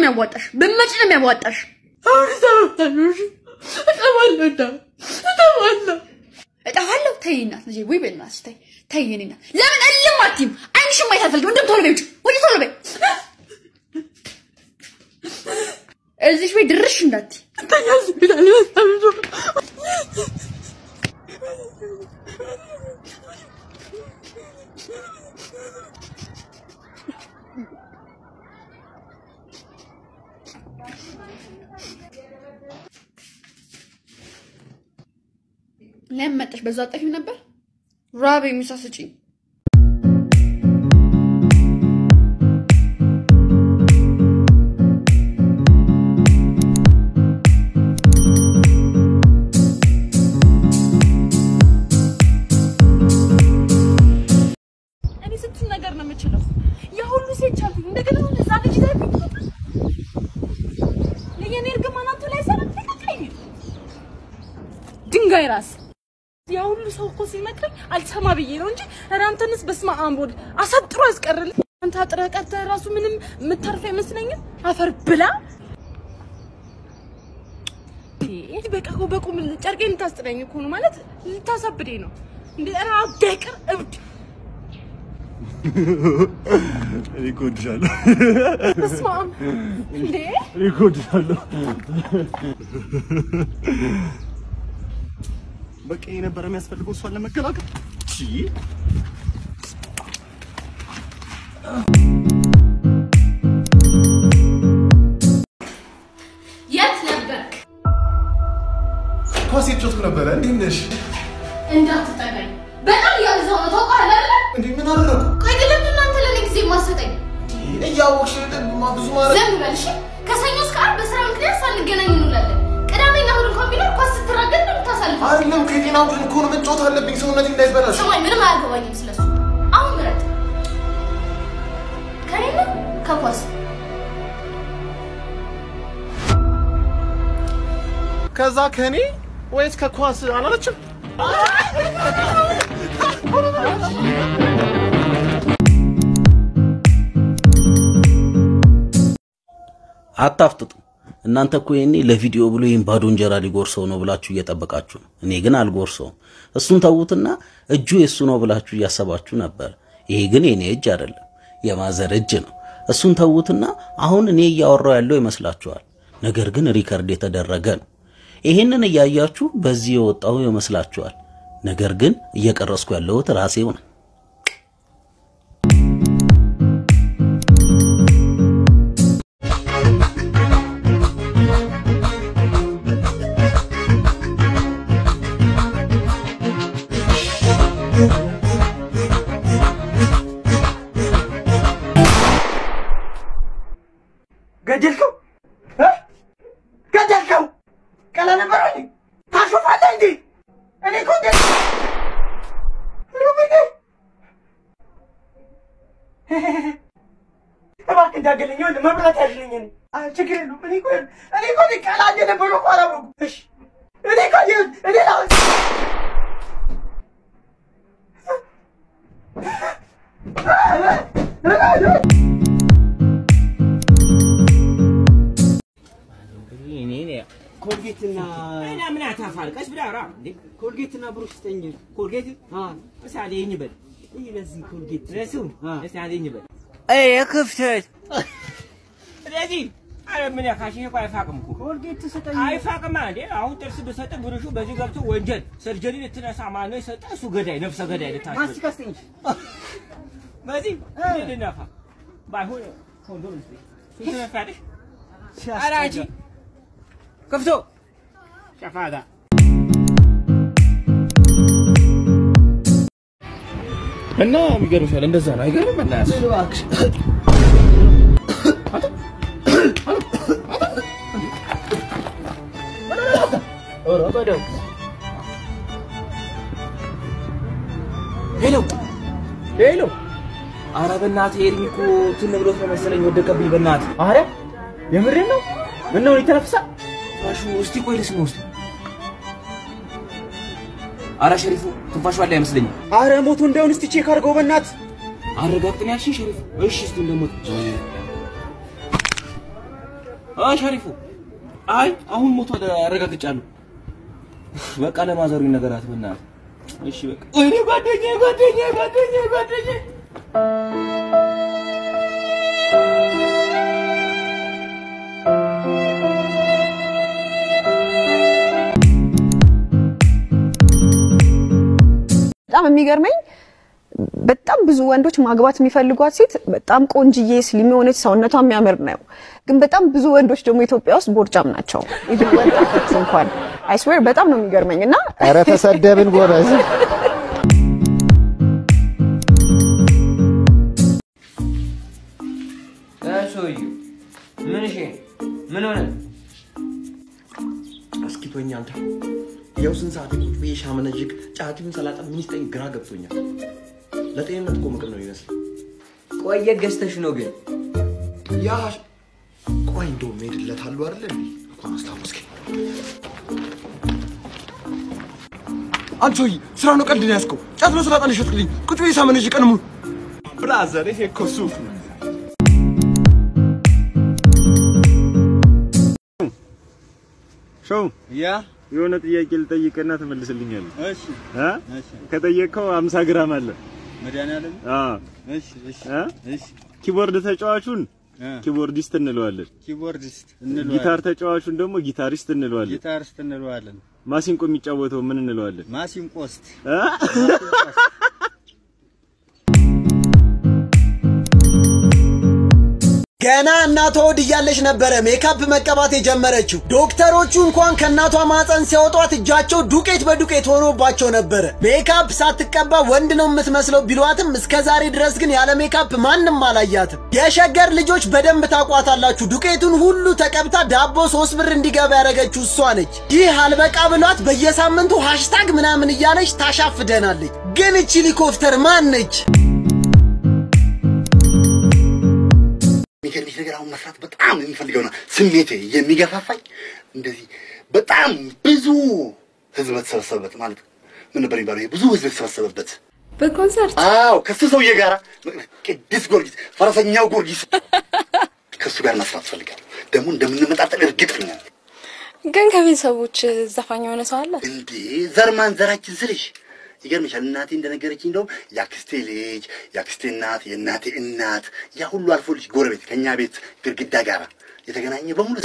የሚያዋጣሽ፣ ብትመጪ ነው የሚያዋጣሽ። አሁን እሰማለሁ። እሺ እሰማለሁ እና እሰማለሁ። እጠፋለሁ። ተይ እናት ልጄ፣ ወይ በእናትሽ ተይ ተይ። የእኔ እናት ለምን እልም አትይም? ዓይንሽን ማየት አልፈልግም። እንደውም ቶሎ በይ ውጪ፣ ውጪ ቶሎ በይ። እዚሽ ቤት ድርሽ እንዳትይ። ተኛ ሆስፒታል በጣም ብዙ ለምን መጣሽ? በዛ አጠፊው ነበር ራብ የሚሳ ስጪኝ። እኔ ስንቱን ነገር ነው የምችለው። የሁሉ ሴት ቻልኩኝ። እንደገና አሁን እዛ ልጅ ላይ ለየኔ እርግማን አንተ ላይ ሰራ ተቀቀኝ ድንጋይ ራስ ያ ሁሉ ሰው እኮ ሲመክረኝ አልሰማ ብዬ ነው እንጂ ኧረ አንተንስ በስመ አብ ወልድ አሳጥሮ ያስቀርል። አንተ አጥረህ ቀርተህ ራሱ ምንም የምታርፍ አይመስለኝም። አፈር ብላ ይሄ በቃ እኮ በቁም ጨርቄን ልታስጥለኝ እኮ ነው ማለት ልታሳብደኝ ነው እንዴ? ኧረ አትደቅር እብድ እኔ እኮ እወድሻለሁ። በስመ አብ እንዴ እኔ እኮ እወድሻለሁ። በቃ ይሄ ነበር የሚያስፈልገው እሷን ለመከላከል። ቺ የት ነበርክ? ኳስ የተጫወትኩ ነበረ። እንዴት ነሽ? እንዳትጠጋኝ በጣም እያበዛው ነው። ታውቃለህ አይደለ? እንዴ ምን አደረኩ? ቆይ ግን ለምንድን ነው አንተ ለእኔ ጊዜ የማትሰጠኝ? እያወቅሽ ማ ብዙ ማድረግ ዝም በል እሺ። ከሰኞ እስከ ዓርብ በስራ ምክንያት ሳንገናኝ እንውላለን። ቅዳሜና እሑድ እንኳን ቢኖር ኳስ ስትራገድ ነው የምታሳልፈው። አይደለም ከጤና ቡድን እኮ ነው መጫወት አለብኝ ሰውነቴ እንዳይበላሽ። ስማኝ፣ ምንም አያገባኝም ስለሱ። አሁን ምረጥ፣ ከኔ ነው ከኳስ ከዛ ከኔ ወይስ ከኳስ አላለችም? አታፍጥጡ። እናንተ እኮ ይሄኔ ለቪዲዮ ብሎ ይህን ባዶ እንጀራ ሊጎርሰው ነው ብላችሁ እየጠበቃችሁ ነው። እኔ ግን አልጎርሰውም። እሱን ተዉትና እጁ የእሱ ነው ብላችሁ እያሰባችሁ ነበር። ይሄ ግን የኔ እጅ አይደለም፣ የማዘር እጅ ነው። እሱን ተዉትና አሁን እኔ እያወራው ያለው ይመስላችኋል። ነገር ግን ሪከርድ የተደረገ ነው። ይሄንን እያያችሁ በዚህ የወጣው ይመስላችኋል። ነገር ግን እየቀረስኩ ያለሁት ራሴው ነው። ገደልከው እ? ገደልከው ቀላ ነበር እንዴ ታሾፋለህ እንዴ እኔ እኮ እንደ ሩብኔ እባክህ እንዳገለኝ ይኸውልህ መብላት ያዝልኝ እኔ አ ችግር የለውም እኔ እኮ እኔ እኮ ቀላ እንደነበረው እኮ አላወኩም እሺ እኔ እኮ ይኸውልህ እኔ ላ ኮልጌትና እና ምን አታፋል ቀስ ብላ ራ እንዴ ኮልጌትና ብሩሽ ስጠኝ ኮልጌት አ እሳ አለኝ በል ይህ ለዚህ ኮልጌት ለሱ እሳ አለኝ በል አይ ክፍተት ስለዚህ አረ ምን ያካሽ እኮ አይፋቅም እኮ ኮልጌት ስጠኝ አይፋቅማ እንዴ አሁን ጥርስ ብሰጥ ብሩሹ በዚህ ገብቶ ወንጀል ሰርጀሪ ልትነሳ ማነው የሰጠ እሱ ገዳይ ነፍሰ ገዳይ ልታሽ ማስቲካ ስጠኝ በዚህ ልነፋ ባይሆን ኮንዶም ስጠኝ ትነፋለሽ ኧረ አንቺ ከፍቶ ሸፋዳ እና የሚገርምሻል እንደዛ ነው አይገርም? እና ሄሎ ሄሎ፣ አረ በእናትህ ኤርሚ እኮ ትን ብሎት ነው መሰለኝ ወደቀብኝ። በእናትህ አረ የምሬን ነው። ምን ነው ይተነፍሳል? ትንፋሹ እስቲ ቆይ ልስማው እስቲ። አረ ሸሪፉ ትንፋሹ አለ አይመስለኝም። አረ ሞቶ እንዳይሆን እስቲ ቼክ አድርገው በእናትህ። አረጋግጥን ያልሽኝ ሸሪፉ? እሺ እስቲ እንደሞት አ ሸሪፉ አይ አሁን ሞቷል አረጋግጫለሁ። በቃ ለማዘሩ ነገራት በእናትህ። እሺ በቃ ወይኔ ጓደኛዬ ጓደኛዬ ጓደኛዬ ጓደኛዬ በጣም የሚገርመኝ በጣም ብዙ ወንዶች ማግባት የሚፈልጓት ሴት በጣም ቆንጅዬ ስሊም የሆነች ሰውነቷ የሚያምር ነው። ግን በጣም ብዙ ወንዶች ደግሞ ኢትዮጵያ ውስጥ ቦርጫም ናቸው። ኢቭን ወጣቶች እንኳን አይስዌር በጣም ነው የሚገርመኝ እና ኧረ ተሰደብን ጎበዝ። ሰውዬው ምን እሺ ምን ሆነ? እስኪ ተወኝ አንተ። ያው ስንት ሰዓት ቁጭ ብዬ ሻመነዥግ ጫቲውን ሰላጣ ምን ይስጠኝ ግራ ገብቶኛል። ለጤንነት እኮ ምግብ ነው ይመስል ቆየ ገዝተሽ ነው ግን ያ ቆይ እንደውም ሄድለታለሁ አይደለ እንዴ? እንኳን አስታወስከኝ። አንተ ሰውዬ ስራ ነው ቀልድ ነው ያዝከው? ጫት ነው ሰላጣ ነው የሸጥክልኝ? ቁጭ ብዬ ሳመነዥግ ቀን ሙሉ ብራዘር፣ ይሄ እኮ ሱፍ ነው። ሾው ያ የሆነ ጥያቄ ልጠይቅና ትመልስልኛለህ። እሺ እ እሺ ከጠየቅከው 50 ግራም አለ። መድኃኒዓለም አዎ እሺ እሺ እ እሺ ኪቦርድ ተጫዋቹን እ ኪቦርዲስት እንለዋለን። ኪቦርዲስት እንለዋለን። ጊታር ተጫዋቹን ደግሞ ጊታሪስት እንለዋለን። ጊታሪስት እንለዋለን። ማሲንቆ የሚጫወተው ምን እንለዋለን? ማሲንቆስት እ ገና እናቷ ሆድ እያለች ነበረ ሜካፕ መቀባት የጀመረችው። ዶክተሮቹ እንኳን ከእናቷ ማፀን ሲያወጧት እጃቸው ዱቄት በዱቄት ሆኖባቸው ነበረ። ሜካፕ ሳትቀባ ወንድ ነው የምትመስለው ቢሏትም እስከ ዛሬ ድረስ ግን ያለ ሜካፕ ማንም አላያትም። የሸገር ልጆች በደንብ ታቋታላችሁ። ዱቄቱን ሁሉ ተቀብታ ዳቦ ሶስት ብር እንዲገባ ያደረገችው እሷ ነች። ይህ አልበቃ ብሏት በየሳምንቱ ሃሽታግ ምናምን እያለች ታሻፍደናለች። ግን እቺ ሄሊኮፕተር ማን ነች? የሚገርምሽ ነገር አሁን መስራት በጣም የሚፈልገውና ስሜቴ የሚገፋፋኝ እንደዚህ በጣም ብዙ ህዝብ በተሰበሰበበት ማለት ምን ነበር የሚባለው? ይሄ ብዙ ህዝብ የተሰበሰበበት በኮንሰርት አዎ፣ ከሱ ሰውዬ ጋር ቅዱስ ጊዮርጊስ ፈረሰኛው ጊዮርጊስ ከሱ ጋር መስራት እፈልጋለሁ። ደግሞ እንደምንመጣጠል እርግጠኛ ነኝ። ግን ከቤተሰቦች ዘፋኝ የሆነ ሰው አለ? እንዴ ዘር ማንዘራችን ስልሽ ይገርምሻል። እናቴ እንደነገረችኝ እንደውም የአክስቴ ልጅ፣ የአክስቴ እናት፣ የእናቴ እናት ያ ሁሉ አልፎ ልጅ ጎረቤት ከእኛ ቤት ግድግዳ ጋር የተገናኘ በሙሉ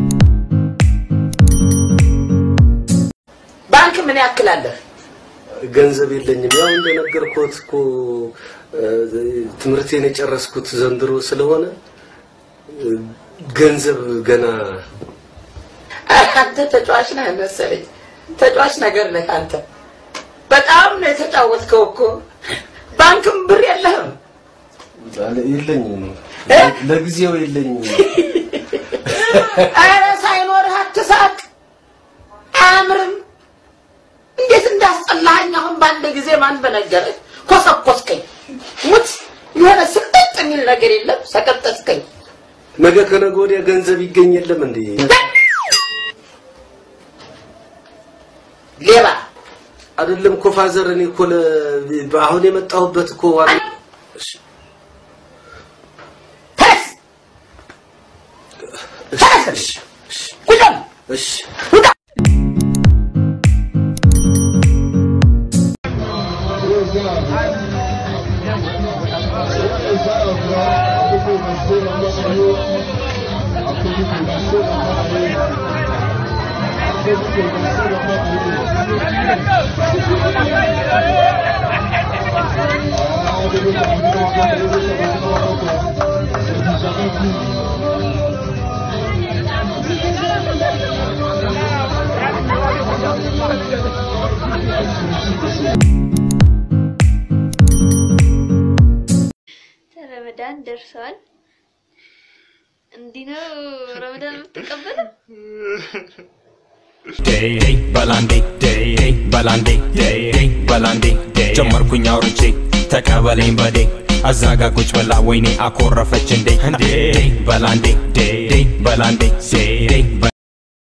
ባንክ ምን ያክል አለህ? ገንዘብ የለኝም። ያው እንደነገርኩት እኮ ትምህርቴን የጨረስኩት ዘንድሮ ስለሆነ ገንዘብ ገና አንተ ተጫዋች ነህ መሰለኝ። ተጫዋች ነገር ነህ አንተ። በጣም ነው የተጫወትከው እኮ። ባንክም ብር የለህም። የለኝም፣ ለጊዜው የለኝም። ኧረ ሳይኖርህ አትሳቅ፣ አያምርም። እንዴት እንዳስጠላኸኝ አሁን በአንድ ጊዜ ማን በነገረህ? ኮሰኮስከኝ። ሙት የሆነ ስቅጥጥ የሚል ነገር የለም፣ ሰቀጠጥከኝ። ነገ ከነገ ወዲያ ገንዘብ ይገኝ የለም እንዴ? ሌባ አይደለም እኮ ፋዘር፣ እኔ እኮ ለ- አሁን የመጣሁበት እኮ ዋና እሺ፣ እሺ፣ እሺ፣ እሺ። ረመዳን ደርሷል። እንዲህ ነው ረመዳን የምትቀበለው? በላንዴ በላንዴ በላንዴ ጀመርኩኝ አውርቼ ተቀበለኝ በዴ አዛጋ ቁጭ ብላ ወይኔ አኮረፈች እንዴ እንዴ በላንዴ በላንዴ